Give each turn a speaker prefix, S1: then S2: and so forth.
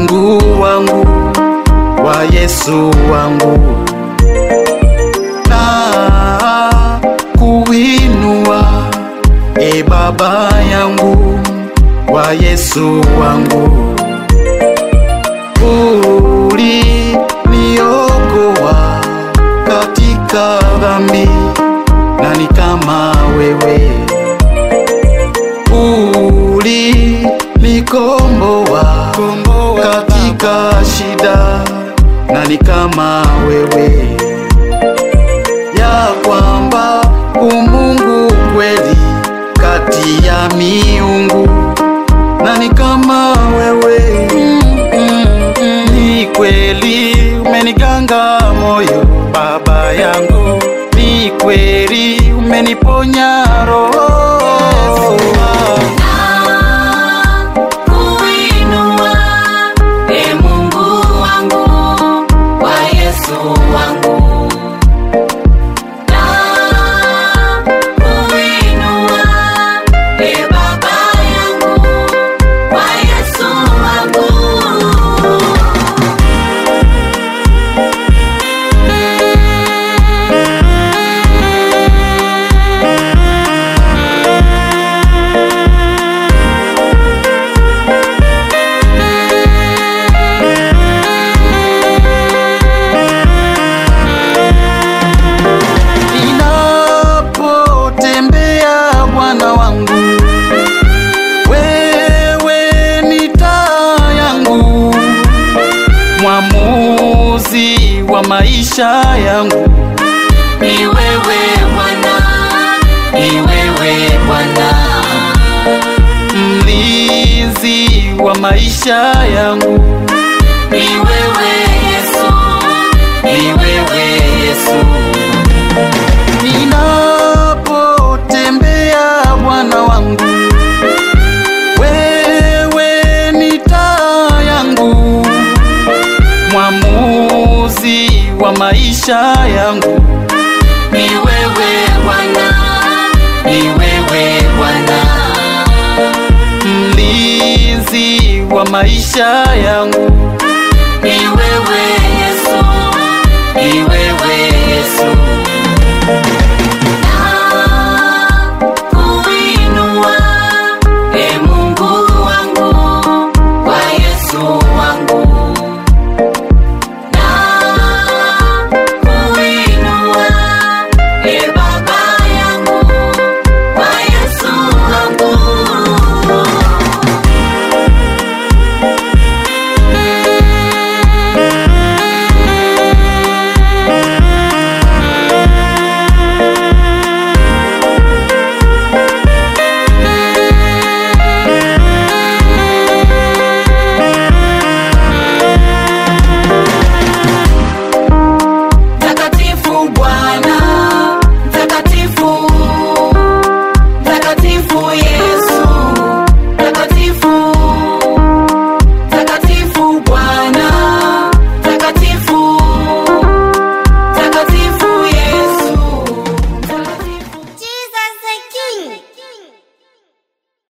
S1: Mungu wangu wa Yesu wangu na kuinua e Baba yangu wa Yesu wangu uliniokoa katika dhambi, nani kama wewe? Ulinikomboa katika shida, nani kama wewe? Ya kwamba umungu kweli kati ya miungu, nani kama wewe? Mm, mm, mm. Ni kweli umeniganga moyo baba yangu, ni kweli umeniponya roho
S2: Kuinua, e Mungu wangu, wa Yesu wangu. Na kuinua, e Baba yangu, wa Yesu wangu.
S1: ninapotembea Bwana wangu, wewe ni taa yangu, mwamuzi wa maisha yangu,
S2: Ni wewe Bwana, ni wewe Bwana.
S1: mlinzi wa maisha yangu,
S2: Ni wewe Yesu, ni wewe Yesu.
S1: ninapotembea Bwana wangu, wewe ni taa yangu, mwamuzi wa maisha yangu.
S2: Ni wewe Bwana, ni wewe Bwana.
S1: mlinzi wa maisha yangu,
S2: Ni wewe Yesu, ni wewe Yesu.